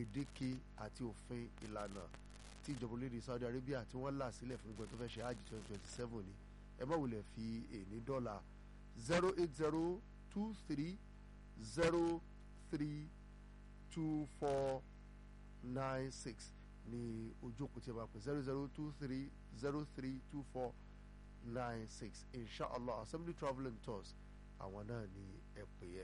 gbèdéke àti òfin ìlànà tí ìjọba orílẹ̀-èdè Saudi Arabia tí wọ́n là sílẹ̀ fún gbogbo tó fẹ́ ṣe hajj twenty twenty seven ni ẹ má wulẹ̀ fi èní dọ́là zero eight zero two three zero three two four nine six ní ojú òkú tí a bá pè zero zero two three zero three two four nine six inshallah assembly travel and tours àwọn náà ní ẹ pè yẹ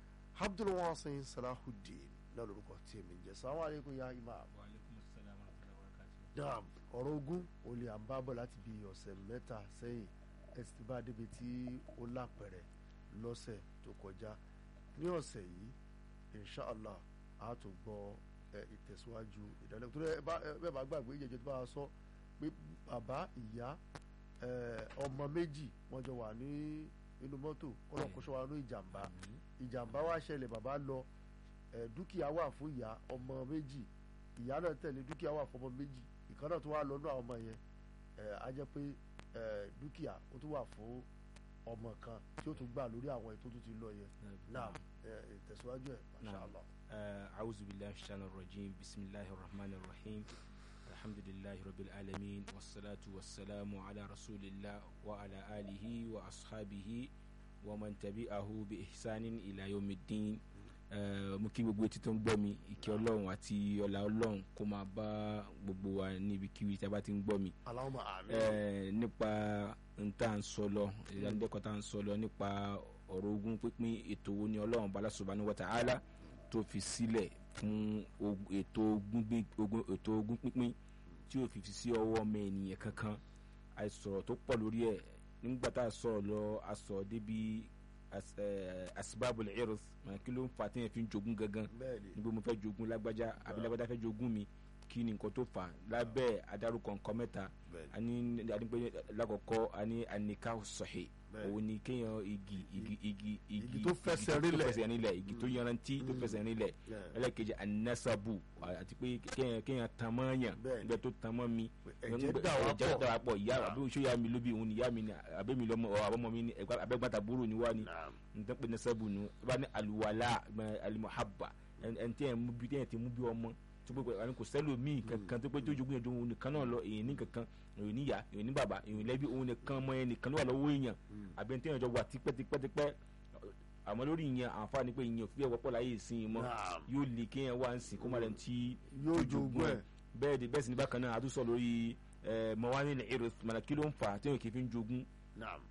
abdulwasin salahudeen náà lórúkọ tí èmi ń jẹ sáwọn àlékún ya imam wa aleykum salaam wa rahmatulah wa barakatuh. dam ọ̀rọ̀ ogun olè à ń bá bọ̀ láti bí ọ̀sẹ̀ mẹ́ta sẹ́yìn ẹ sì ti bá débi tí ó lápẹ̀rẹ̀ lọ́sẹ̀ tó kọjá ní ọ̀sẹ̀ yìí inshallah a tún gbọ́ ẹ, ìtẹ̀síwájú ìdánilẹ́kọ̀ọ́ tó rẹ̀ bẹ́ẹ̀ bá gbàgbé ìjẹ́jọ́ tó bá a sọ pé bàbá ìyá ẹ, ọmọ méjì wọ́n jọ wà ní inú mọ́tò kọ́lọ́kọ́sọ́ wa ní ìjàmbá ìjàmbá wa ṣẹlẹ̀ bàbá lọ ẹ, dúkìá wà fún ìyá ọmọ méjì ìyá náà tẹ̀lé dúkìá wà fún ọmọ méjì ìkan náà tó wà lọ́nà àwọn ọmọ yẹn ẹ, á jẹ́ pé ẹ, dúkìá ó tún wà fún ọmọ kan tí ó tún gbà lórí àwọn ètò tó ti lọ yẹn náà ẹ, ìtẹ̀síwájú ẹ̀ masha Naam. allah. أعوذ بالله من الشيطان الرجيم بسم الله الرحمن الرحيم الحمد لله رب العالمين والصلاة والسلام على رسول الله وعلى آله وأصحابه ومن تبعه بإحسان إلى يوم الدين Eh, mo kí gbogbo etí tó ń gbọ́ mi ìkẹ́ ọlọ́run àti ọlá ọlọ́run kó máa bá gbogbo wa níbikíbi tí a bá ti ń gbọ́ mi Allahumma àmín. eh, nípa n tá à ń sọ lọ ìdánilẹ́kọ̀ọ́ tá à ń sọ lọ nípa ọ̀rọ̀ ogún pínpín ètò wo ni ọlọ́run bala subhanahu wa ta'ala tó fi sílẹ̀ fún og- ètò ogún gbí- ogún- ètò ogún pínpín tí ò fi fi sí ọwọ́ ọmọ ènìyàn kankan àìsọ̀rọ̀ tó pọ̀ lórí ẹ̀ nígbà tá a sọ̀rọ̀ lọ a sọ̀rọ̀ débi as- eh, asbabul irth mọ̀ kí ló ń fa téèyàn fi ń jogún gangan bẹ́ẹ̀ni níbo mo fẹ́ jogún lágbájá àbí lágbájá fẹ́ jogún mi kí ni nǹkan tó fà á lábẹ́ adarúkọ nǹkan mẹ́ta bẹ́ẹ̀ni ani adigun lákọ̀ọ́kọ́ ani anika sọ̀hìn Bẹ́ẹ̀ni. òun ni kéèyàn igi igi igi Igi tó fẹsẹ̀ rinlẹ̀. tó fẹsẹ̀ rinlẹ̀ igi tó yanrantí tó fẹsẹ̀ rinlẹ̀ Yeah. ẹlẹ́kejì anasabu àti pé kéèyàn kéèyàn tan mọ́ yàn Bẹ́ẹ̀ni. nígbà tó tan mọ́ mi ẹ̀jẹ̀ dà wá ẹ̀jẹ̀ pọ̀. dà wá pọ̀ ìyá Ah. àbí oṣù ya mi ló bí òun ni ìyá mi ni àbẹ́mi lọ́mọ ọ̀ àbọ̀mọ mi ni ẹ̀gbá- abẹ́gbàtà búrò ni wá ni Naam. nǹkan pé nasabu nu bá ní aluwala alimuhaba ẹni tí yẹn mú bí yẹn ti mú bí ọmọ tó pé àní kò sẹ́lò míì kankan tó pé tó jogún yẹn jogún nìkan náà lọ èyàn ní kankan èyàn níyà èyàn ní bàbá èyàn lẹ́bí òun nìkan ọmọ yẹn nìkan ló wà lọ́wọ́ èèyàn àbẹ̀ tí yẹn jọ wà tipẹ́tipẹ́tipẹ́ àmọ́ lórí ìyẹn àǹfààní pé ìyẹn òfin ẹ̀wọ́pọ̀ láyé ìsìn mọ́ Naam. yóò lè kéèyàn wá ń sìn kó má lẹ́nu tí Yóò tó jogún ẹ̀. bẹ́ẹ̀ ni bẹ́ẹ̀ sì ní bákan náà àtúnṣe lórí mọ̀wání ní irith mọ̀nà kí ló ń fà á tí yóò kì í fi ń jogún Naam.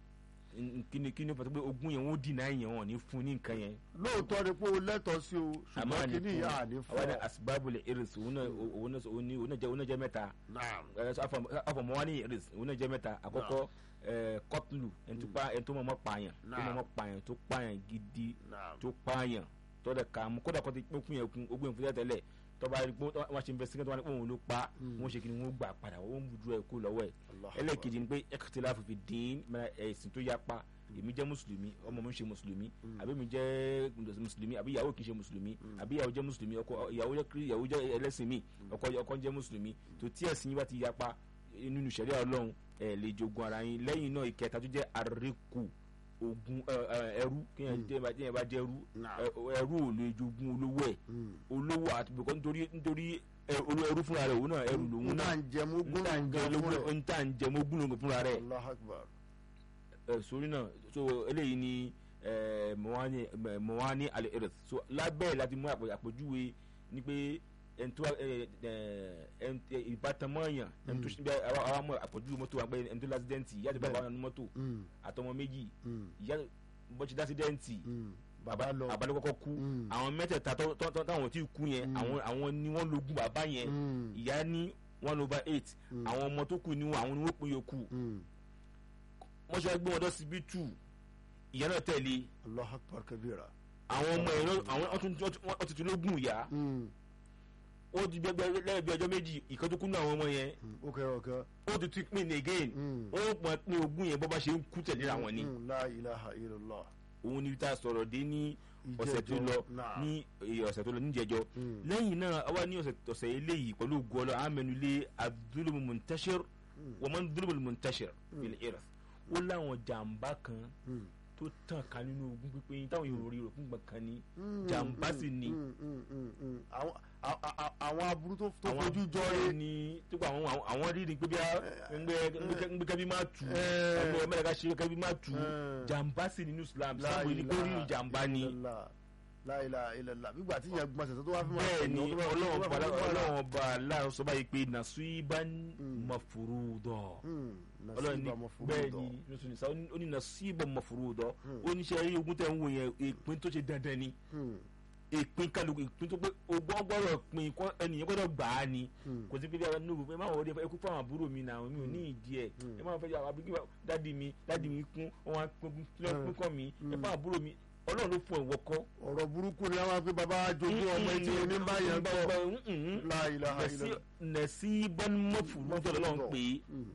kíni kíni pàtó pé ogún yẹn wọ́n dínà yẹn wọ́n ní fún ní nǹkan yẹn lóòótọ́ ni pé o lẹ́tọ̀ọ́ sí o ṣùgbọ́n kí ni ìyá àní fún àwọn ní ọ. asibabule iris òun náà òun náà òun ní òun náà jẹ òun náà jẹ mẹ́ta Naam. afọmọ wa ní iris òun náà jẹ mẹ́ta àkọ́kọ́ kọtulu ẹni tó pa ẹni tó mọ ọmọ pààyàn tó mọ ọmọ pààyàn tó pààyàn gidi Naam. tó pààyàn tó dẹ̀ ka mú kódà kó ti pín yẹn kún ogún ìfúnjẹ tẹ́lẹ̀ tọba wọn ṣe investigate wọn ni òun ló pa wọn ṣe kí ni wọn gbà padà wọn mú dúró ẹ kó lọ́wọ́ ẹ Allah ẹlẹ́ẹ̀kejì ni pé ikhtilafu fi din mẹ́ra ẹ̀sìn tó yapa èmi jẹ́ mùsùlùmí ọmọ mi ń ṣe mùsùlùmí àbí mi jẹ́ mùsùlùmí àbí ìyàwó kì í ṣe mùsùlùmí àbí ìyàwó jẹ́ mùsùlùmí ọkọ ìyàwó jẹ́ kiri ìyàwó jẹ́ ẹlẹ́sìn mi ọkọ ọkọ jẹ́ mùsùlùmí tó tí ẹ̀sìn yín bá ti yapa nínú ṣẹ̀ríà Ọlọ́run ẹ̀ lè jogun ara yín lẹ́yìn náà ìkẹta tó jẹ́ àríkù ogun ẹ, ẹ, ẹrú kéèyàn jẹ́ bá kéèyàn bá jẹ́ ẹrú Naam. ẹ, ẹrú ò lè jogun olówó ẹ̀ olówó àti bìkọ́ nítorí nítorí ẹ, olówó ẹrú fúnra rẹ̀ òun náà ẹrú lòun náà náà ń jẹ mú gún nta ń jẹ ológun nta ń jẹ mogún lógun fúnra rẹ̀ Allah akbar. ẹ sórí náà so eléyìí ni ẹ mọ̀wání mọ̀wání alẹ́ earth so lábẹ́ ẹ̀ láti mú àpè- àpèjúwe ni pé ẹni tó ẹ ẹ ẹni tó- ìbátan mọ́ọ̀yàn ẹni tó ṣe bí àwa àwa mọ̀ àpèjúwe mọ́tò wa pé ẹni tó lásídẹ́ǹtì ìyá àti bàbá wọn ní mọ́tò Mm, àtọmọ méjì mm, ìyá bọ́sí lásídẹ́ǹtì mm. bàbá lọ. bàbá ló kọ́kọ́ kú Mm. àwọn mẹ́tẹ̀ẹ̀ta tó- tó- tó- táwọn tí kú yẹn àwọn àwọn ni wọ́n lógún bàbá yẹn Mm, ìyá ní one over eight àwọn ọmọ tó kù ni wọn àwọn ni wọ́n pín yòókù mm. wọ́n ṣe gbé wọn lọ síbítù ìyá náà tẹ̀lé Allah akbar kabira. àwọn ọmọ ẹ̀ náà àwọn ọtún wọ́n ti tún lógún ìyá Mm, ó ti gbẹgbẹ lẹ́yìn bí ọjọ́ méjì ìkan tó kú ní àwọn ọmọ yẹn mm. okay okay. ó ti tún pín again Mm. ó pọn pín ogún yẹn bó bá ṣe ń kú tẹ̀lé àwọn ni Mm, la ilaha illallah. òun ni tá a sọ̀rọ̀ dé ní ọ̀sẹ̀ tó Ìjẹ́jọ́, lọ náà. ní eh, ọ̀sẹ̀ tó lọ níjẹjọ́ Mm. lẹ́yìn náà àwa ní ọ̀sẹ̀ ọ̀sẹ̀ eléyìí pẹ̀lú ògùn ọlọ́ àmẹnulé adúlùmù muntashir wọ́n máa ń dúlùmù muntashir fil irth ó láwọn jàǹbá kan Mm. tó tàn ká nínú ogún pípín táwọn yòó rí rò fún gbọ̀n kan ní Mm, jàǹbá mm, sì ni mm, mm, mm, mm. àwọn a- a- a- àwọn aburú tó tó àwọn fojú jọ bẹ́ẹ̀ rẹ ni tó kọ àwọn àwọn- àwọn rí ni pé bí a ń gbé kẹ́bí máa tù Eh. ọmọ ẹ̀mẹ́rẹ́ ká ṣe kẹ́bí máa tù Eh. jàǹbá sí nínú Islam sábò ní pé rí jàǹbá ni láìla ilẹ̀lá nígbà tí ìyẹn gbọ́n ṣẹ̀ṣẹ̀ tó wá fi máa bẹ́ẹ̀ ni ṣèyàn tó bá- ọlọ́run tó bá bá fi máa- ọlọ́run ọba aláàrọ̀ sọ báyìí pé nasiban Mm. mafurudọ̀ Hmm, ọlọ́run ní nasiba mafurudọ̀. bẹ́ẹ̀ ni nùsùn nìsa ó ní nasiban mafurudọ̀ Hmm. ó ní ṣe rí ogun tẹ̀ ń wò yẹn ìpín tó ṣe dandan ni Hmm, ìpín kálukú ìpín tó pé ogbọ́n gbọ́dọ̀ pín kọ́ ẹnìyẹn gbọ́dọ̀ gbà á ni hmm, kò sí pé bí àwọn nínú ẹ máa wọlé ẹ kú fún àwọn àbúrò mi náà mi ò ní ìdí ẹ Mm. ẹ máa fẹ́ àwọn abúlé dádì mi dádì mi kún wọn á pín Mm. kọ́ mi ẹ Mm. fún àbúrò mi ọlọ́run ló fún ẹ̀ wọ́kọ́. ọ̀rọ̀ burúkú ni àwọn pé baba jogún ọmọ etí ní báyẹn gbọ́ láìla ilẹ̀lá. nasiban mafurudọ lọ́wọ́ pé Hmm,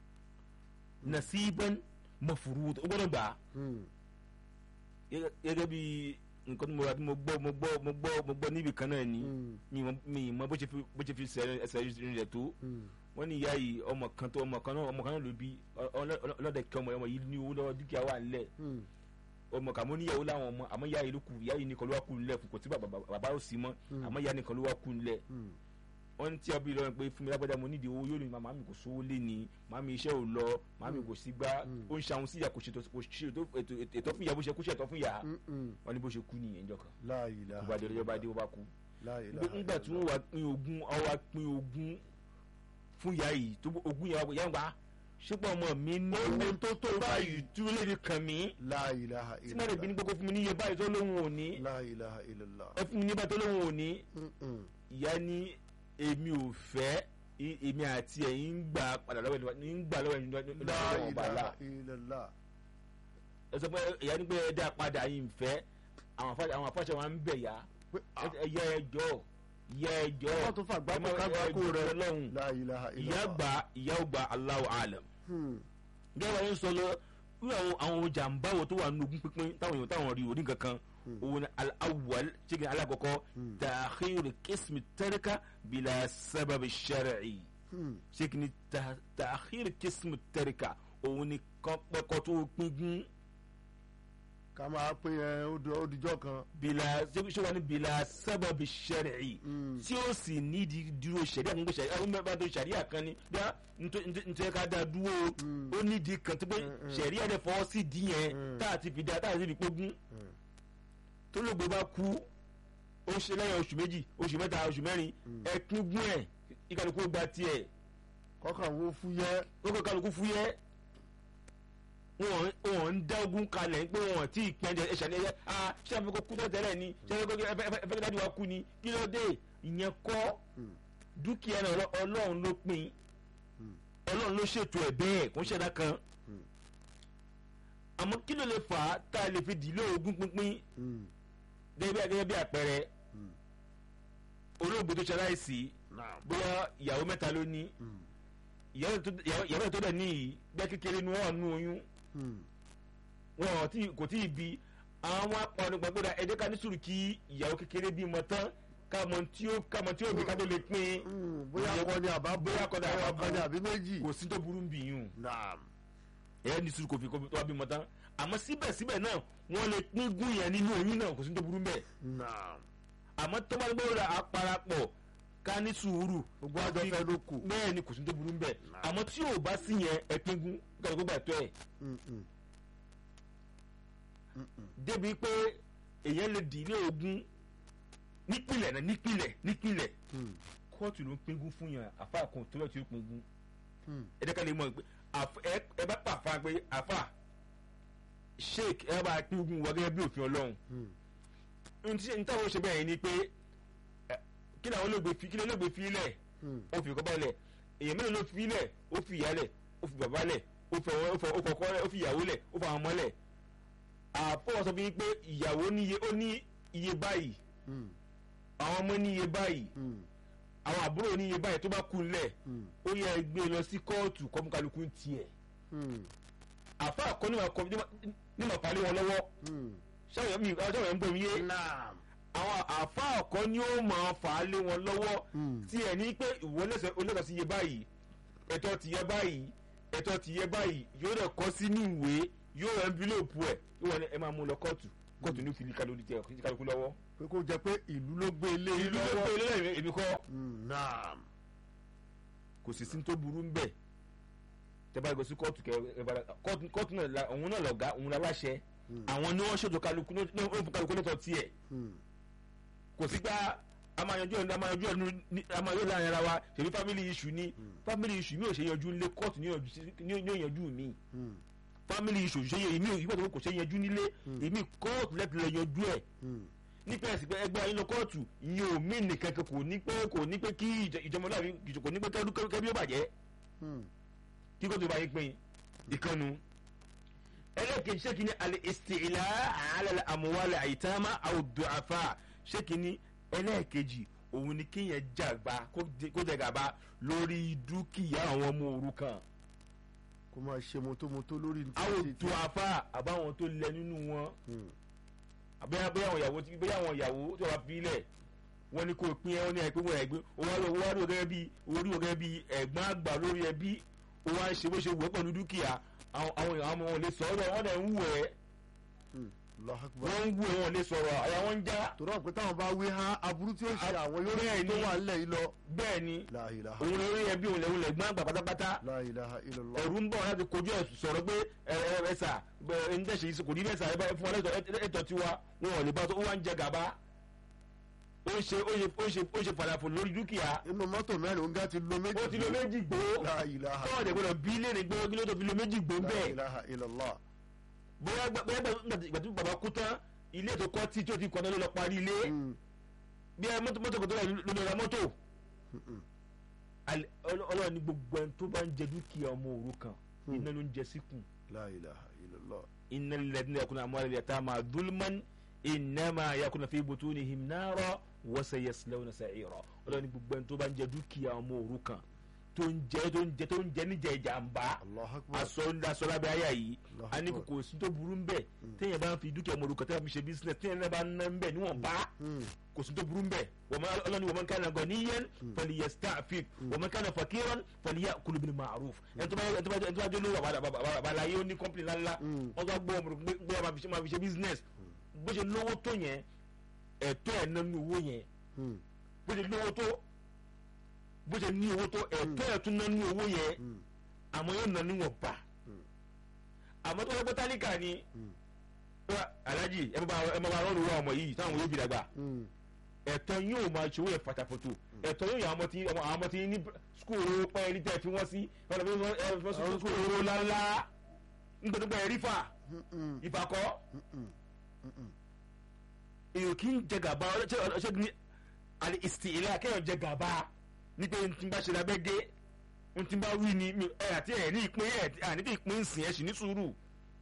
nasiban mafurudọ ó gbọ́dọ̀ gbà á hmm, Gẹ́gẹ́- gẹ́gẹ́ bí nǹkan tí mo rà tí mo gbọ́ mo gbọ́ mo gbọ́ mo gbọ́ níbi kan náà ni hmm, mi mọ mi mọ bó ṣe fi bó ṣe fi sẹ- ẹsẹ̀ rẹ̀ tó hmm, wọ́n ní ìyá yìí ọmọ kan tó ọmọ kan náà ọmọ kan náà ló bí ọ- ọlọ́- ọlọ́dẹ kí ọmọ ọmọ yìí ní owó lọ́wọ́ dúkìá wà nílẹ̀ hmm, ọmọ kàmú níyàwó láwọn ọmọ àmọ́ ìyá yìí ló kù ìyá yìí nìkan ló wá kù nílẹ̀ kò tí bàbá bàbá ò sí mọ́ Hmm. àmọ́ ìyá nìkan ló wá kù nílẹ̀ hmm, wọ́n tí ọbí lọ́rùn pé fún mi lágbádá mo nídìí owó yóò ní màmá mi kò sówó lé ni màmá mi iṣẹ́ ò lọ màmá mi kò sí gbá Mm. ó ń ṣàwọn sí ìyá kò ṣètò kò ṣètò ètò ètò fún ìyá bó ṣe kú ṣètò fún ìyá hmm, hmm, wọ́n ní bó ṣe kú nìyẹn jọ kan láìla gbogbo adé ọjọ́ bá dé ó bá kú láìla nígbà tí wọ́n wá pín ogún ọ wá pín ogún fún ìyá yìí tó ogún yẹn wá yẹn wá ṣùgbọ́n ọmọ mi ní owó tó tó báyìí tí ó lè fi kàn mí láìla tí mo lè bí ní gbogbo fún mi níye báyìí tó lóhun òní láìla ilẹ̀lá. ẹ fún mi níye báyìí tó lóhun òní Hmm, hmm, ìyá ní èmi ò fẹ́ i- èmi àti ẹ̀yin ń gbà padà lọ́wọ́ ẹni ń gbà lọ́wọ́ ẹni lọ́wọ́ ọba àlà láìla ilẹ̀lá. ẹ sọ pé ìyá ní pé ẹ dá padà yìí ń fẹ́ àwọn afáṣẹ àwọn afáṣẹ wa ń bẹ̀ yá pé ah, ẹ yẹ ẹjọ́ yẹ ẹjọ́ wọ́n tún fàgbà kó kágbákó rẹ̀ lọ́hùn láìla ilẹ̀lá. ìyá gbà ìyá ò gbà Allahu alam Hmm, gẹ́gẹ́ bá yẹn sọ lọ wíwá àwọn àwọn jàǹbá wo tó wà nínú ogún pínpín táwọn èèyàn táwọn rí orí kankan òun ni al-awwal ṣégi alákọ̀ọ́kọ́ Hmm. ta'khir qism tarika bila sabab shar'i hmm, ṣégi ni ta- ta'khir qism tarika òun ni kọ́pẹ́kọ́ tó pínpín ká máa pé ẹ ó di- ó dijọ́ kan. bila ṣé wà ní bila sabab shar'i Hmm, tí ó sì nídìí dúró sẹ̀ríà kan gbé sẹ̀ríà àwọn mẹ́fà tó sẹ̀ríà kan ni bí a nítorí ká dáa dúró Mm. ó nídìí kan tó pé Mm, mm. sẹ̀ríà dẹ̀ fọwọ́ sí di yẹn Mm. tá a ti fi da tá a ti fi pógún hmm, tó lóògbé bá kú ó ṣe lẹ́yìn oṣù méjì oṣù mẹ́ta oṣù mẹ́rin Mm. ẹ pín ẹ̀ ìkàlùkù gba tiẹ̀ kọ́kàn wo fúyẹ́. ó kọ́ kálukú fúyẹ́ wọn wọn ń dá ogun kalẹ̀ pé wọn tí ì pẹ́ẹ́jẹ ẹ̀ṣẹ̀ ní ẹ̀yẹ ah ṣé àfi kó kú tó tẹ́lẹ̀ ni ṣé àfi kó ẹ fẹ́ kí dájú wa kú ni kí ló dé ìyẹn kọ́ Hmm, dúkìá náà ọlọ́- ọlọ́run ló pín hmm, ọlọ́run ló ṣètò ẹ̀ bẹ́ẹ̀ kó ṣẹ̀dá kan hmm, àmọ́ kí ló lè fà á tá a lè fi dìlé ogún pínpín hmm, gẹ́gẹ́ bí gẹ́gẹ́ bí àpẹẹrẹ hmm. olóògbé tó ṣaláìsí Naam. bóyá ìyàwó mẹ́ta ló ní Hmm, ìyàwó tó- ìyàwó ìyàwó tó dẹ̀ ní yìí gbẹ́ kékeré ni wọ́n wà nínú oyún hmm, wọn ò tí kò tí ì bí àwọn apọ̀nù gbàgbọ́dọ̀ ẹ jẹ́ ká ní sùúrù kí ìyàwó kékeré bímọ tán kámọ tí ó kámọ tí ó bí ká tó lè pín hmm. bóyá akọni àbá bóyá akọni àbá akọni àbí méjì. kò sí tó burú bí yùn Naam. ẹ ní sùúrù kò fi kó tó wá bímọ tán àmọ́ síbẹ̀síbẹ̀ náà wọ́n lè pín gún yẹn nínú oyún náà kò sí tó burú bẹ́ẹ̀ Naam. àmọ́ tó bá gbọ́dọ̀ rà á parapọ̀ ká ní sùúrù gbogbo àjọ fẹ́ ló kù. bẹ́ẹ̀ ni kò sí tó burú bẹ́ẹ̀ Nah. àmọ́ tí ò bá sí yẹn ẹ pín gún kí gbà tó ẹ̀ Hmm, hmm. Hmm, hmm. débi pé èèyàn lè dìlé ogún nípìnlẹ̀ náà nípìnlẹ̀ nípìnlẹ̀ Hmm, kóòtù ló ń pín gún fún yàn àfa kan tó lọ́ọ́ tí ó pín gún hmm, ẹ dẹ́ka lè mọ̀ pé àf- ẹ ẹ bá pàfà pé àfà sheik ẹ bá pín gún wa gẹ́gẹ́ bí òfin ọlọ́run hmm, n tí n táwọn ṣe bẹ́ẹ̀ ni pé ẹ, kí ni àwọn olóògbé fi kí ni olóògbé fi lẹ̀ hmm, ó fi kọ́ lẹ̀ èèyàn mélòó ló fi lẹ̀ ó fi ìyá lẹ̀ ó fi bàbá lẹ̀ ó fi ọwọ́ ó fi ó kọ̀kọ́ lẹ̀ ó fi ìyàwó lẹ̀ ó fi àwọn ọmọ lẹ̀ àfọwọ́ sọ fún yín pé ìyàwó ní iye ó ní iye báyìí hmm, àwọn ọmọ ní iye báyìí hmm, àwọn àbúrò ní iye báyìí tó bá kú lẹ̀ hmm, ó yẹ gbé lọ sí kóòtù kọ́múkálukú ń tiẹ̀ hmm, àfa àkọ́ni wà kọ́ ní màá palẹ̀ wọn lọ́wọ́ hmm. ṣáwọn mi ṣáwọn yẹn ń bọ̀ mí yé Naam. àwọn àfa àkọ́ ni ó máa fà á lé wọn lọ́wọ́ Hmm, tí ẹ̀ ní pé ìwọ lẹ́sẹ̀ olóòtú sí iye báyìí ẹ̀tọ́ ti yẹ báyìí ẹ̀tọ́ ti yẹ báyìí yóò dẹ̀ kọ́ sínú ìwé yóò rẹ̀ envelope ẹ̀ yóò wọ́n ní ẹ máa mú lọ kóòtù kóòtù ní òfin kálukú tẹ kálukú lọ́wọ́. pé kó jẹ pé ìlú ló gbé ilé yìí ìlú ló lọ́wọ́ pé ilé èmi kọ́ Mm, naam kò sì sí tó burú ń bẹ̀ tẹ́ bá yẹ kó sí kóòtù kẹ ẹ bá kóòtù kóòtù náà la- òun náà lọ̀gá òun láláṣẹ Mm. àwọn ni wọ́n ṣètò kálukú ní ní wọ́n fún kálukú lẹ́tọ̀ tiẹ̀ Mm, kò sí gbá a máa yanjú ẹ̀ a máa yanjú ẹ̀ ní- ní- a máa yanjú ẹ̀ láàrin ara wa ṣèlú family issue ni family issue mi ò ṣe yanjú nílé kóòtù ní yanjú sí- ní ní yanjú mi mm, family issue ṣe yẹ èmi ò ìgbà tó kò ṣe yanjú nílé èmi kóòtù lẹ́tọ̀ lẹ́ yanjú ẹ̀ mm, nípa ẹ̀sìn pé ẹgbẹ́ ayé lọ kóòtù ìyẹn ò mí nìkan kan kò ní pé kò ní pé kí ìjọ- ìjọmọláàbí kò ní pé kẹ́rú kẹ́bí ó bàjẹ́ mm. kí kóòtù bá yín pín ìkànnù. ẹlẹ́kejì ṣé kí ni alẹ́ ìsìtìlá àlẹ́ àmúwálẹ̀ àyítàmá àwùdùàfà ṣé kí ni ẹlẹ́kejì òun ni kéèyàn jàgbá kó jẹ- kó jẹ gàba lórí dúkìá àwọn ọmọ òrukàn kó máa ṣe mọ́tómọ́tó lórí ní títí tí àwùdùàfà àbáwọn tó lẹ nínú wọn Mm, bóyá bóyá àwọn ìyàwó tí bóyá àwọn ìyàwó tí wọ́n fi lẹ̀ wọ́n ní kó pín ẹ wọ́n ní àìpé wọ́n ẹ̀gbẹ́ owó àlọ́ owó àlọ́ gẹ́gẹ́ bí owó rí gẹ́gẹ́ bí ẹ̀gbọ́n àgbà lórí ẹbí owó à ń ṣe bó ṣe wù ẹ́ pẹ̀lú dúkìá àwọn àwọn èèyàn ọmọ wọn lè sọ̀rọ̀ wọ́n dẹ̀ ń wù ẹ́ mm. Allahu Akbar. wọ́n ń wù ẹ́ wọn lè sọ̀rọ̀ àyà wọn ń já torí àwọn pé táwọn bá wí há aburú tí ó ṣe A- àwọn yóò bẹ́ẹ̀ rí tó ni. wà nílẹ̀ yìí lọ. bẹ́ẹ̀ ni La ilaha òun lórí ẹbí òun lẹ́wọ̀n lẹ́gbọ́n àgbà pátápátá la ilaha illallah. ẹ̀rù ń bọ̀ láti kojú ẹ̀ sọ̀rọ̀ pé ẹ ẹ ẹ sà ẹ ń tẹ̀sí kò ní bẹ́ẹ̀ sà ẹ bá fún wa lẹ́tọ̀ ẹ̀tọ́ tiwa wọn ò lè bá tó ó wá ń jẹ gàba ó ń ṣe ó ṣe ó ṣe ó ṣe fàlàfò lórí dúkìá inú mọ́tò mẹ́rin ń gá ti lo méjì. ó ti lo méjì gbó la ilaha tọ́wọ́ dẹ̀ gbọ́dọ̀ bí léèrè gbé kí ló tó fi lo méjì gbó la bẹ́ẹ̀ ilaha illallah. bóyá gbà- bóyá gbà- ìgbà tí bàbá kú tán ilé tó kọ́ tí tí ó ti kọ́ náà ló lọ parí ilé Mm, bí ẹ mọ́tò mọ́tò kò tó rà ló lọ ra mọ́tò mm, mm. Al- Ọlọ́- Ọlọ́run ní gbogbo ẹni tó bá ń jẹ dúkìá ọmọ òrukàn Hmm. iná ló ń jẹ síkùn la ilaha illallah. iná lẹ́dínlẹ́ yakuna amúhàlẹ́ yàtá máa dúlmán iná máa yakuna fi butunihim nara wọ́sẹ̀ yaslawna sa'ira Ọlọ́run ní gbogbo ẹni tó bá ń jẹ dúkìá ọmọ òrukàn tó ń jẹ tó ń jẹ tó ń jẹ níjẹ ìjàmbá Allahu akbar. aṣọ aṣọ lábẹ́ ayé yìí Allahu a ní akbar. kò sí tó burú ń bẹ̀ téèyàn bá ń fi dúkìá ọmọ òrukàn téèyàn fi ṣe business téèyàn náà bá ń ná ń bẹ̀ níwọ̀n bá Mm, kò sí tó burú mbẹ ọlọ́ni wọ́n kàn án gọ̀níyẹn falyasta'fif wọ́n kàn án fakiran falyakul bil ma'ruf ẹni tó bá ẹni tó bá ẹni tó bá jẹ́ olówó àbàlàyé ó ní kọ́mpìnì ńláńlá Mm. wọ́n tó gbọ́ ọmọ rẹ̀ gbé ọmọ àfi ṣe máa fi ṣe business bó ṣe lówó tó yẹn ẹ̀tọ́ ẹ̀ nánú owó yẹn mm, bó ṣe lówó tó bó ṣe ní owó tó ẹ̀tọ́ ẹ̀ tún nánú owó yẹn mm, àmọ́ yóò nánú wọn bá Mm. àmọ́ tó wọ́n pẹ́ tálíkà ni mm, wá, alájì ẹ máa bá rọ́ọ̀lù wá ọmọ yìí táwọn yóò fi dàgbà mm. ẹ̀tọ́ yóò máa ṣòwò ẹ̀ fàtàfòtò ẹ̀tọ́ yóò yà àwọn ọmọ tí àwọn ọmọ tí ní skul pẹ́ ní tẹ́ fi wọ́n sí ọ̀nà bí wọ́n ẹ̀ fọ́n sí skul owó ńláńlá nítorí pé ẹ̀rí fà Mm, mm, ìfàkọ́ mm, mm, mm, mm. èyàn kì í jẹ gàba ọlọ́ṣẹ́ ní àlè ìsìtìlẹ̀ akẹ́yọ̀ jẹ gàba ní pé n tí bá ṣe lábẹ́ gé n tí bá wí ni mi- ẹ àti ẹ̀ ní ìpín ẹ̀ àní tí ìpín sìn ẹ̀ sì ní sùúrù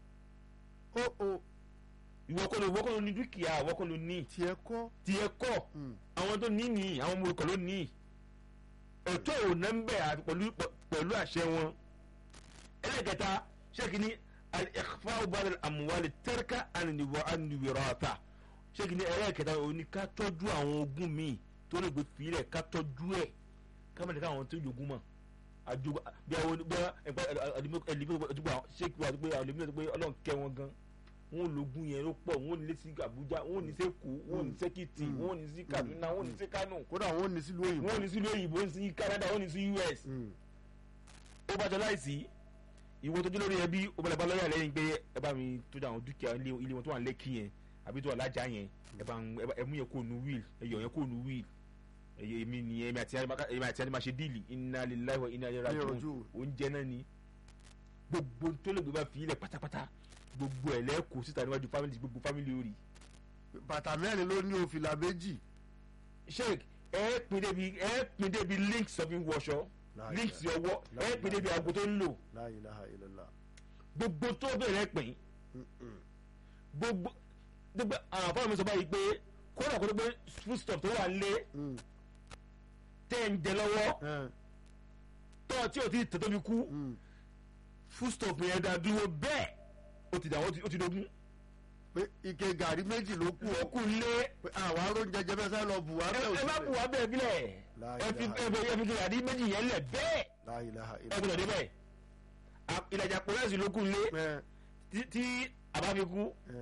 ó ó ìwọ kọ́ ló ìwọ kọ́ ló ní dúkìá ìwọ kọ́ ló ní tiẹ̀ kọ́. tiẹ̀ kọ́ Mm, àwọn tó ní ní àwọn ọmọ olùkọ́ ló ní ẹ̀tọ́ ò ná ń bẹ̀ àti pẹ̀lú pẹ̀lú àṣẹ wọn. ẹlẹ́kẹta ṣéèkì ní al-ikhfa ba'da al-amwal tarka an-wirata ṣéèkì ní ẹlẹ́kẹta ò ní ká tọ́jú àwọn ogún míì tó lè gbé filẹ̀ ká tọ́jú ẹ̀ ká má lè ká àwọn tó jogún mọ̀ àjogún bí àwọn bí ẹgbẹ́ ẹlẹ́mìíràn tó gbà ṣéèkì wà tó pé àwọn ẹlẹ́mìíràn tó pé ọlọ́run kẹ́ wọn gan wọn ò lógún yẹn ló pọ̀ wọn ò ní lé sí Àbújá wọn ò ní sí Èkó wọn ò ní sí Èkìtì wọn ò ní sí Kaduna wọn ò ní sí Kánò kódà wọn ò ní sílùú òyìnbó. wọn ò ní sí ìlú òyìnbó sí Canada wọn ò ní sí US Mm, ó bá jọ láìsí ìwọ tó jẹ́ lórí ẹbí ó bá lè bá lọ́yà lẹ́yìn pé ẹ bá mi tó dá àwọn dúkìá ilé ilé wọn tó wà lẹ́kì yẹn àbí tó wà lájà yẹn ẹ bá ń- ẹ bá- ẹ mú yẹn kó nu wíìl ẹ yọ yẹn kó nu wíìl ẹyẹ èmi nìyẹn èmi àti èmi àti ẹni máa ṣe díìlì inna lillahi wa inna ilaihi raji'un raji'un. oúnjẹ náà ni gbogbo tó lè gbé bá fi ilẹ̀ pátápátá gbogbo ẹ̀ lẹ́kọ̀ọ́ síta níwájú fámìlì gbogbo fámìlì orí bàtà mẹ́rin ló ní òfìlà méjì. sheik ẹ pin débi ẹ pin débi links tó fi ń wọṣọ La links ilaha- ọwọ́ la ẹ pin ilaha- débi aago tó ń lò la ilaha illallah. gbogbo tó bẹ̀rẹ̀ pin Mm, mm, gbogbo gbogbo àwọn afọlọmọ sọ báyìí pé kódà kó tó gbé foodstuff tó wà lé mm, tẹ́ ń jẹ lọ́wọ́ eh, tọ́ tí o ti tẹ̀ tóbi kú mm. foodstuff yẹn dá dúró bẹ́ẹ̀ ó ti dà ó ti- ó ti dogun pé ike gàrí méjì ló kù ó kù lé pé àwọn arún jẹjẹ bẹ́ẹ̀ sáré lọ bù wá ẹ bẹ́ẹ̀ ẹ má bù wá bẹ́ẹ̀ bílẹ̀ La ẹ fi ilaha ẹ fi ẹ fi kí àdí méjì yẹn lẹ̀ bẹ́ẹ̀ la ilaha ẹ illallah. gbọ́dọ̀ dé bẹ́ẹ̀ À- ìlàjà pọ̀lẹ́sì ló kù lé Eh, tí- tí àbá fi kú eh,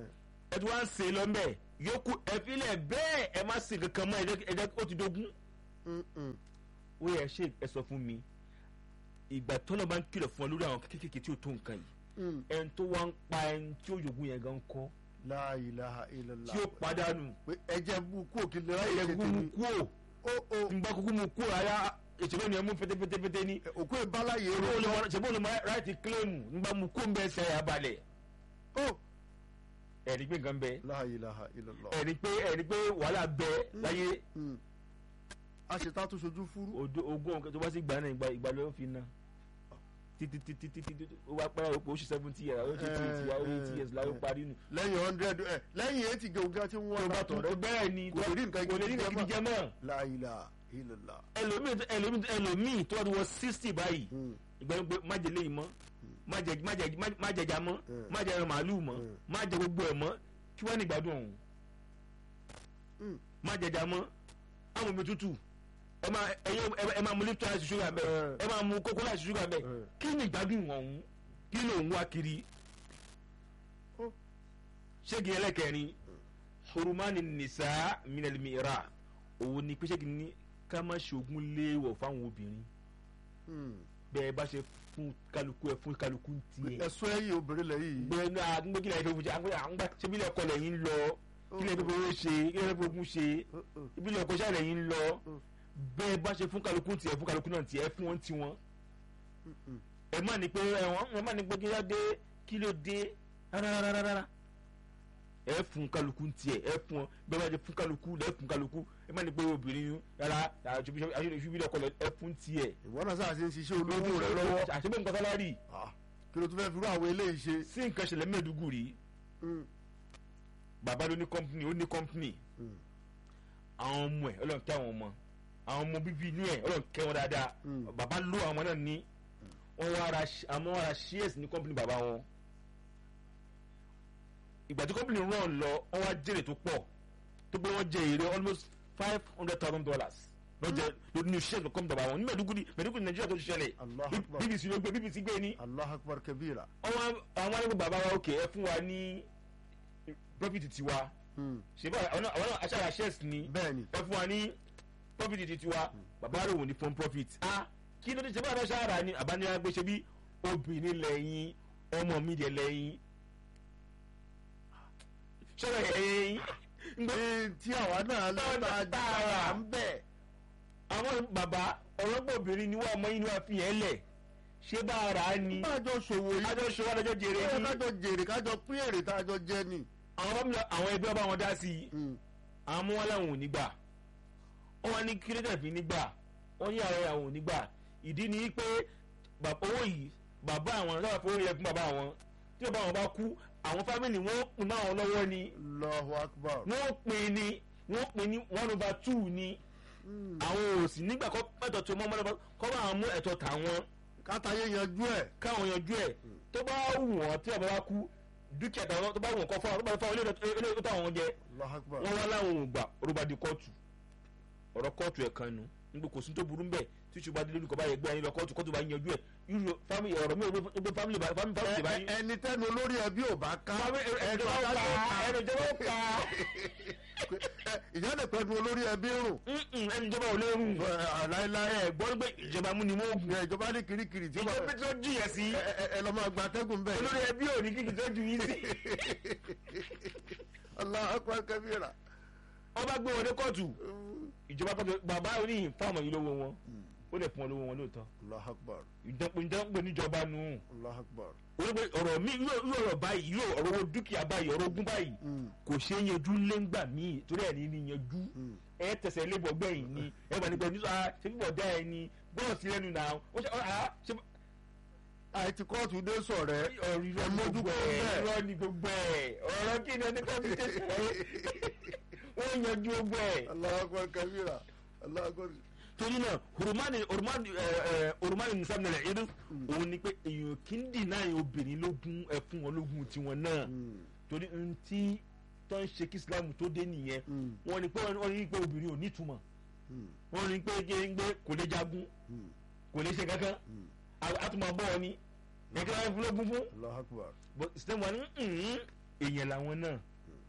ẹ ti wá ń ṣe lọ mbẹ yòókù ẹ filẹ̀ bẹ́ẹ̀ ẹ má ṣe kankan mọ́ ẹ jẹ́ ẹ jẹ́ ó ti dógún Mm-mm. ó yẹ ṣe ẹ sọ fún mi ìgbà tọ́lọ́ bá ń kìlọ̀ fún ọ lórí àwọn kékeré tí ó tó nǹkan yìí Mm. ẹni tó wá ń pa ẹni tí ó yògùn yẹn gan kọ́ La ilaha illallah. tí ó padànù pé ẹjẹ bú kú òkè lè ráyè ẹ ṣe kúkú mu tèmi kú ò ó ó n bá kúkú mu kú ara ìṣèlú ni ẹ mú pétépétépété ní òkú ìbáláyé ṣèbó rẹ olè mọ ṣèbó olè mọ ráìtì kílẹ̀mù n bá mu kú ń bẹ ẹsẹ̀ ẹ̀ abalẹ̀ ó ẹ̀rí pé nǹkan bẹ La ilaha illallah. ẹ̀rí pé ẹ̀rí pé wàhálà bẹ láyé Mm. a ṣe tá a tún ṣojú fúrú odo ogún ọ̀kẹ́ tó bá sì gbà náà ìgbà ìgbà ló fi ná títí títí títí ó wá pẹ́ òpó oṣù seventy years ó ṣe eighty years ó eighty years láyé parí nù. lẹ́yìn hundred ẹ lẹ́yìn eighty gẹ̀ọ́gẹ́ tí wọ́n tó bá bá tó tọ̀ rẹ bẹ́ẹ̀ ni kò lè rí nǹkan kò lè rí gidi jẹ nǹkan gidi jẹ mọ́ La ilaha illallah. ẹlòmíì ẹlòmíì ẹlòmíì tó bá ti wọ sixty báyìí Mm. ìgbà yẹn pé má jẹ léyìí mọ́ má jẹ má jẹ má jẹjà mọ́ Mm. má jẹ ẹran màálù mọ́ Mm. má jẹ gbogbo ẹ̀ mọ́ kí wọ́n ní ìgbádùn ọ̀hún Mm. má jẹjà mọ́ àwọn omi tútù ẹ máa ẹyẹ ẹ máa mu lipton láti ṣúgà bẹ́ẹ̀ Mm. ẹ máa mu kókó láti ṣúgà bẹ́ẹ̀ Mm. kí ni ìgbádùn ọ̀hún kí ló ń wá kiri Ó. ṣégi ẹlẹ́kẹrin hurumani nisa minelmira òun ni pé ṣégi ní ká má ṣoògùn léèwọ̀ fáwọn obìnrin Mm. bẹ́ẹ̀ bá ṣe fún kálukú ẹ fún kálukú ń tiẹ̀ ẹ̀sùn ẹ̀yìn obìnrin lẹ́yìn gbẹ ní àgbẹ̀ kí lè fẹ́ fojá àgbẹ̀ àgbà ṣé bí lẹ́kọ̀ lẹ́yìn ń lọ kí lè fẹ́ fowó ṣe kí lè fẹ́ fowó ṣe ibi lẹ́kọ̀ ṣáà lẹ́yìn ń lọ Mm. bẹ́ẹ̀ bá ṣe fún kálukú ń tiẹ̀ fún kálukú náà tiẹ̀ fún wọn tiwọn ẹ má ní pé ẹ̀wọ̀n ẹ má ní pé kí ló dé kí ló dé rárárárá ẹ fún kálukú ń tiẹ̀ ẹ fún ọ bẹ́ẹ̀ bá ṣe fún kálukú lẹ́ fún kálukú ẹ má ní pé obìnrin rárá àṣìbí lẹ́kọ̀ ẹ fún tiẹ̀ ìwọ náà sáà ṣe ń ṣiṣẹ́ olówó rẹ lọ́wọ́ àṣìbí nǹkan sálárì Ah, kí ló tún fẹ́ fi rú àwọn eléyìí ṣe. sí nǹkan ṣẹlẹ̀ mẹ́ẹ̀dúgùrì Mm. bàbá ló ní kọ́mpìnì ó ní kọ́mpìnì Mm. àwọn ọmọ ẹ̀ ọlọ́run kẹ́ àwọn ọmọ àwọn ọmọ bíbí inú ẹ̀ ọlọ́run kẹ́ wọn dáadáa Mm. bàbá ló àwọn náà ní wọ́n wá ra àmọ́ wọ́n ra shares ní kọ́mpìnì bàbá wọn ìgbà tí kọ́mpìnì rán lọ wọ́n wá jèrè tó pọ̀ tó pé wọ́n jẹ èrè almost five hundred thousand dollars lọ́jọ́ lórí ní shares ní kọ́mpìnì bàbá wọn ní mẹ́ẹ̀dúgùrì mẹ́ẹ̀dúgùrì nàìjíríà tó ti ṣẹlẹ̀ Allahu Akbar. bbc ló gbé bbc gbé ní allah akbar kabira. àwọn àwọn alágbèbè bàbá wa òkè ẹ fún wa ní profit tiwa Mm. ṣe bá àwọn náà àwọn náà aṣáára shares ni bẹ́ẹ̀ni ẹ fún wa ní profit ti tiwa bàbá rẹ̀ wò ní fún profit. a kí ló dé ṣe bá àbá ṣáára ni àbánirá gbé ṣe bí obìnrin lẹ́yìn ọmọ mi dẹ̀ lẹ́yìn ṣọlá ẹ̀yìn ngbé Ee, tí àwa náà lọ́ta dára ń bẹ̀. àwọn bàbá ọlọ́gbọ̀n obìnrin ni wọ́n ọmọ yìí ni wọ́n fi yẹn lẹ̀ ṣé bá ara ni kájọ ṣòwò yìí ajọ ṣọwọ́ adájọ́ jèrè ẹ ní kájọ jèrè kájọ pín èrè tájọ jẹ ni. àwọn fámìlì àwọn ẹbí ọba wọn dá sí i Mm. àwọn ọmọ wọn làwọn ò ní gbà wọn wá ní kílódé fi ní gbà wọn ní àwọn àwọn ò ní gbà ìdí ni pé bàbá owó yìí bàbá àwọn sábà fowó yẹ fún bàbá àwọn tí bàbá àwọn bá kú àwọn fámìlì wọn pin máa wọn lọ́wọ́ ni Allahu akbar. wọn pin ni wọn pin ní one over two ni Mm. àwọn ò sì nígbà kọ́ ẹ̀tọ́ tó mọ́ mọ́lẹ́bọ́ kọ́ bá àwọn mú ẹ̀tọ́ tàwọn kátàyé yanjú ẹ̀. káwọn yanjú ẹ̀ tó bá wù wọ́n tí bàbá bá kú dúkìá tàwọn tó bá wù wọ́n kọ́ fún àwọn tó bá fún àwọn ilé tó táwọn jẹ Allahu akbar. wọ́n wá láwọn ò gbà ọ̀rọ̀ di kóòtù ọ̀rọ̀ kóòtù ẹ̀ kan nu nígbà kò sí tó burú mbẹ̀ tí ṣùgbọ́n adé lórúkọ báyẹn gbé ẹyin lọ kóòtù kóòtù bá yanjú ẹ̀ irú fámìlì ọ̀rọ̀ mi ò gbé fámìlì bá fámìlì fámìlì bá yín. Ẹ- ẹni tẹnu olórí ẹbí ò bá ká. ẹnu ìjọba ó ka ẹnu ìjọba ó ka ìyá lè pẹ̀lú olórí ẹbí rùn. Mm-mm, ẹnu ìjọba ò léwu. láéláé ẹ gbọ́ pé ìjọba mú ni mo gùn. ẹ ìjọba ní kirikiri tí ó ìjọba bá tó jìyà sí ẹ ẹ- ẹ lọ máa gba atẹ́gùn bẹ́ẹ̀. olórí ẹbí ò ní kíkì tó ju yín sí. Allahu akbar kabira. wọ́n bá gbé wọn dé kóòtù ìjọba pàtó bàbá oníyìn fáwọn yìí lówó wọn ó lè fún wọn lówó wọn lóòótọ́ Allahu akbar. ìdánpọ̀ ìdánpọ̀ níjọba nù. Allahu akbar. olùgbé ọ̀rọ̀ mi yóò yóò ọ̀rọ̀ báyìí yóò ọ̀rọ̀ owó dúkìá báyìí ọ̀rọ̀ ogún báyìí Mm. kò ṣe é yanjú lẹ́ngbà míì torí ẹ̀ ní ní yanjú Mm. ẹ tẹ̀sẹ̀ lébọ̀ gbẹ̀yìn ni ẹ bá nípa nípa ṣé bíbọ̀ dá ẹ ni bọ́ọ̀sì lẹ́nu náà ó ṣe ọ́ ṣe àìtí kóòtù dé sọ̀rẹ́ ọ̀rọ̀ irọ́ ẹ ni mójú gbogbo kúrò ẹ̀ bẹ́ẹ̀. irọ́ ni gbogbo ẹ̀ ọ̀rọ̀ kí ni ẹni ká fi tẹ̀sẹ̀ wọ́n yanjú gbogbo ẹ̀. Allahu akbar kabira. Allahu akbar. torí náà hormani hormani ẹ ẹ hormani nisamnẹlẹ yẹn òun ni pé èèyàn kì í dì náà yẹn obìnrin lógún ẹ fún wọn lógún tiwọn náà Mm. torí n tí tó ń ṣe kí islam tó dé nìyẹn Mm. wọ́n ní pé wọ́n ní pé obìnrin ò ní ìtumọ̀ Mm. wọ́n ní pé géńgbé kò lè jagun Mm. kò lè ṣe kankan Mm. àtúmọ̀ bọ́ ọ ni ẹ̀ka wọn fún lógún fún Allahu akbar. but islam wà ní "Mm, èèyàn làwọn náà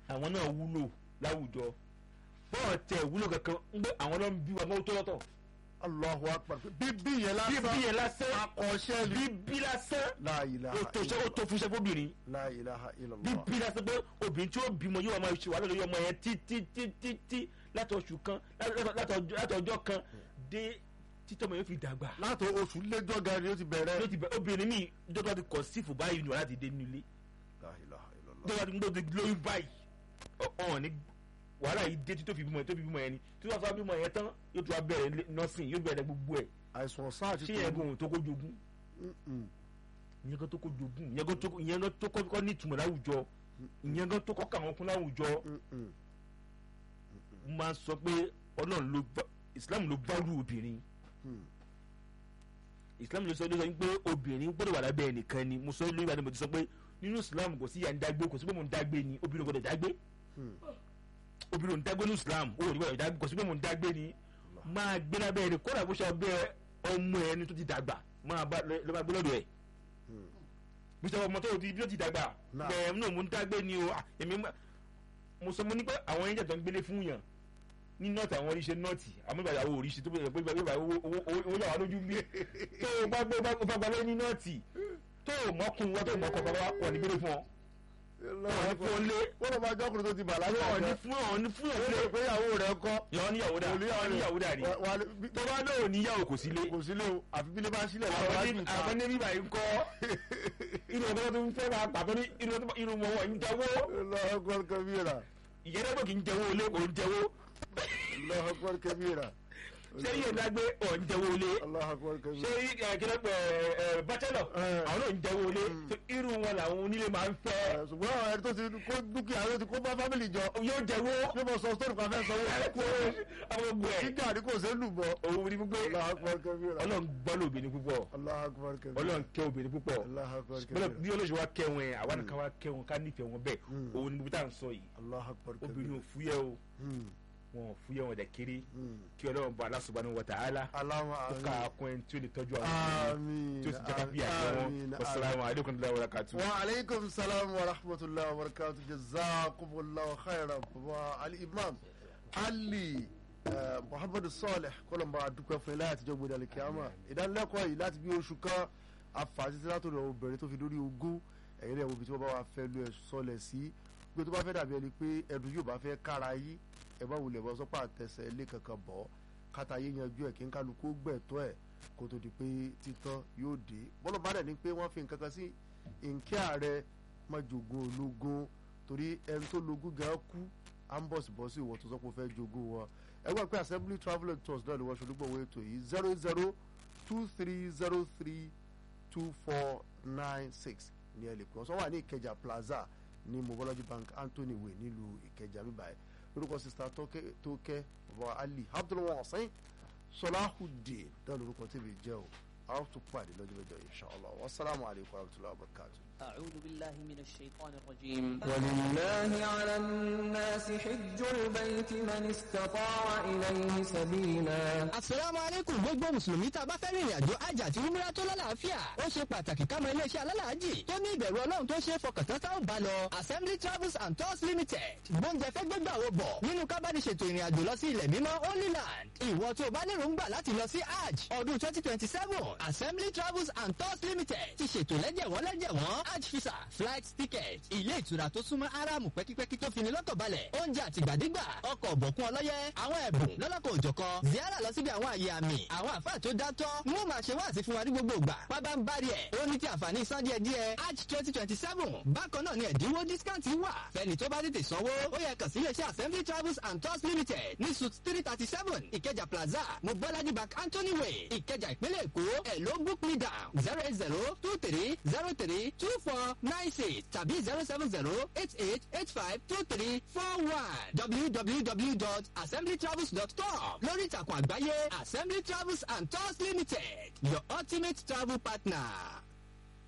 àwọn náà wúlò láwùjọ bọ́ọ̀ tẹ wúlò kankan ń gbé àwọn náà ń bí wa mọ́ tó lọ́tọ̀ Allahu akbar bíbí yẹn bíbí lásán yẹn lásán akọ̀ṣẹ́ ni bíbí lásán la ilaha ó tó ṣe ó tó fún iṣẹ́ fóbìnrin la ilaha illallah bíbí lásán pé obìnrin tí ó bímọ yóò máa ṣe wàhálà lórí ọmọ yẹn títí títí tí láti oṣù kan láti ọjọ́ kan dé títọ́ ọmọ yóò fi dàgbà látọ̀ oṣù lẹ́jọ́ gan ni ó ti bẹ̀rẹ̀ ló ti bẹ obìnrin mi dọ́gba ti kọ̀ sífù báyìí ni wàhálà láti dé nílé la ilaha illallah dọ́gba ti gbọ́dọ̀ ti lóyún báyìí ọ̀hún ní wàhálà yìí dé tí tó fi bímọ yẹn tó fi bímọ yẹn ni tí wọ́n fà bímọ yẹn tán yóò tún wá bẹ̀rẹ̀ nọ́ọ̀sìn yóò bẹ̀rẹ̀ gbogbo ẹ̀ àìsàn sáà ti ṣé yẹn gan tó kó jogún Mm-mm. ìyẹn gan tó kó jogún ìyẹn gan tó ìyẹn gan tó kọ́ ní ìtumọ̀ láwùjọ ìyẹn gan tó kọ́ káwọn kún láwùjọ Mm-mm. mo máa ń sọ pé ọlọ́run ló bá islam ló bá rú obìnrin Mm. islam ló sọ ló sọ pé obìnrin gbọ́dọ̀ wà lábẹ́ ẹnìkan ni mo sọ lórí ìbàdàn mo ti sọ pé nínú islam kò sí ìyá ń dágbé kò sí pé mo ń dágbé ni obìnrin gbọ́dọ̀ dágbé Mm. obìnrin ò ń dágbé ní islam ó ní gbọ́dọ̀ dágbé kò sí pé mo ń dágbé ni máa gbé lábẹ́ ẹni kódà bó ṣe ọbẹ̀ ọmọ ẹni tó ti dàgbà máa bá lọ máa gbé lọ́dọ̀ ẹ̀ Mm. bí sọ ọmọ tó ti bí ó ti dàgbà Náà. bẹ́ẹ̀ náà mo ń dágbé ni o ah, èmi má- mo sọ mo ní pé àwọn ẹ̀jẹ̀ tó ń gbélé fún yàn ní nọ́ọ̀tì àwọn oríṣi nọ́ọ̀tì àmọ́ ìgbà ìyàwó oríṣi tó bẹ̀rẹ̀ pé ìgbà ìgbà owó owó owó yàrá lójú bí tó o bá gbé o bá gbalẹ̀ ní nọ́ọ̀tì tó o mọ́kùn wọ́n tó o mọ́kọ̀ bá wà ní gbélé fún ọ wọ́n ní fún ọ lé wọ́n lọ máa jọ́kùnrin tó ti bàlágà wọ́n ní ọ̀jọ́ fún ọ ní fún ọ ó lé lè pé ìyàwó rẹ̀ kọ́ yọ níyàwó dà olùyàwó wọ́n níyàwó dà ni Wà- wà lè- bí- tó bá náà níyàwó kò sí lé kò sí lé o àfi bí lè bá sílẹ̀ lọ́wọ́ àwọn wájú ní ìta àwọn ní bíbá yìí ń kọ́ inú ọ̀dọ́ tó ń fẹ́ máa pàtó ní inú ọdún- inú wọn wọ̀ ń jẹ́wọ́ Allahu akbar kabira ìyẹ́dẹ́gbẹ́ kì í jẹ́wọ́ olé kò ń jẹ́wọ́ Allahu akbar kabira ṣé yóò dágbé ọ̀ ń jẹ́wọ́ olé Allahu akbar ṣé kabira kílẹ̀ pẹ̀ bachelor Eh. àwọn náà ń jẹ́wọ́ olé irú wọn làwọn onílé máa ń fẹ́ Ẹ, ṣùgbọ́n àwọn ẹni tó ti kó dúkìá ló ti kó bá fámìlì jọ yóò jẹ́wọ́ ṣé mo sọ sórí kan fẹ́ sọ wọ́n kó àwọn ogun ẹ̀ kíkà ní kò sí lù bọ́ òun ni gbogbo Allahu akbar kabira ọlọ́run gbọ́ lóbìnrin púpọ̀ Allahu akbar kabira ọlọ́run kẹ́ obìnrin púpọ̀ Allahu akbar bọ́lá kabira bí olóṣèlú wa kẹ́ wọn ẹ̀ àwa nìkan wa kẹ́ wọn ká nífẹ̀ẹ́ wọn bẹ́ẹ̀ Mm. òun ni gbogbo tá à ń sọ yìí Allahu akbar obìnrin kabira ò fúyẹ́ o Hmm, wọn ò fúyẹ́ wọn dẹ̀ kéré hmm. kí ọlọ́run bá Allah subhanahu wa ta'ala Allahumma kó amin ká kún ẹni tí ó lè tọ́jú àwọn obìnrin Àmín tí ó sì jẹ́ ká bí àjẹ wọn àmín, wasalaamu alaykum wa rahmatulahi wa aleykum salaam wa rahmatulah wa barakatu jazakumullahu khairan wa ali imam ali eh, muhammadu saleh kọlọmba adúpẹ́ fún ilé àtijọ́ gbọdọ̀ alikiyama ìdánilẹ́kọ̀ọ́ yìí láti bí oṣù kan afàtítí látòrò obìnrin tó fi dórí ogún ẹ̀yin rẹ̀ wo ibi tí wọ́n bá wà fẹ́ lu ẹ̀ sọlẹ̀ sí pé tó bá fẹ́ dàbí ẹni pé ẹ̀dùn yóò bá fẹ́ kára yí ẹ bá wulẹ̀ bọ́ sọ́pà àtẹsẹ̀ ilé kankan bọ́ kátà yé yanjú ẹ̀ kí n kálukú gbẹ̀tọ́ ẹ̀ kó tó di pé títán yóò dé bọ́lọ̀ bá dẹ̀ ni pé wọ́n fi nǹkan kan sí nkẹ́ ààrẹ má jogún ológun torí ẹni tó lógún gan kú à ń bọ̀ sí bọ́ sí ìwọ tó sọ pé ó fẹ́ jogún wọn ẹgbẹ́ pé assembly travel and tours náà ni wọ́n ṣolúgbọ̀wọ́ ètò yìí zero zero two three zero three two four nine six ní ẹ lè pè wọ́n sọ wà ní ìkẹjà plaza ní mobology bank anthony way nílùú ìkẹjà bíbáyìí lórúkọ sista tókẹ́ bàbá ali abdulwọn ọ̀sán sọláhùdì náà lórúkọ tèmi jẹ́ o a ó tún pàdé lọ́jọ́ mẹ́jọ inshallah wasalaamu alaykum wa rahmatulahi wa barakatuh. أعوذ بالله من الشيطان الرجيم ولله على الناس حج البيت من استطاع إليه سبيلا Àsàlámù alaykum gbogbo Mùsùlùmí tá a bá fẹ́ rìnrìn àjò hajj àti umrah tó lálàáfíà. Ó ṣe pàtàkì ká mọ iléeṣẹ́ alálàájì tó ní ìbẹ̀rù Ọlọ́run tó ṣe é fọkàntán tá ò bá lọ. Assembly Travels and Tours Limited gbóúnjẹ fẹ́ gbégbà wo bọ̀ nínú kábàdìṣètò ìrìn àjò lọ sí ilẹ̀ mímọ́ Holy Land. Ìwọ tó o bá lérò ń gbà láti lọ sí hajj ọdún twenty twenty seven Assembly Travels and Tours Limited ti ṣètò lẹ́jẹ̀wọ́n lẹ́jẹ̀wọ́n hajj visa flight ticket ilé ìtura tó súnmọ́ aráàmù pẹ́kípẹ́kí tó fini lọ́kàn balẹ̀ oúnjẹ àtìgbàdégbà ọkọ̀ ọ̀bọ̀kún ọlọ́yẹ àwọn ẹ̀bùn lọ́lọ́kọ̀ òjọ̀kan ziara lọ síbi àwọn àyè àmì àwọn àfáà tó dátọ́ wọ́n máa ṣe wáàsí fún wa ní gbogbo ìgbà pábá ń bari ẹ̀ ó ní ti àǹfààní san díẹ̀ díẹ̀ hajj twenty twenty seven bákan náà ni ẹ̀dínwó discount wà fẹ́ni tó bá tètè sanwó ó yẹ kàn sí iléeṣẹ́ assembly travels and tours limited ní suit three thirty seven ìkẹjà plaza mobolaji bank anthony way ìkẹjà ìpínlẹ̀ èkó ẹ̀ ló book me down zero eight zero two three zero three two four nine six tàbí zero seven zero eight eight eight five two three four one www.assemblytravels.com lórí ìtàkùn àgbáyé assembly travels and tours limited your ultimate travel partner.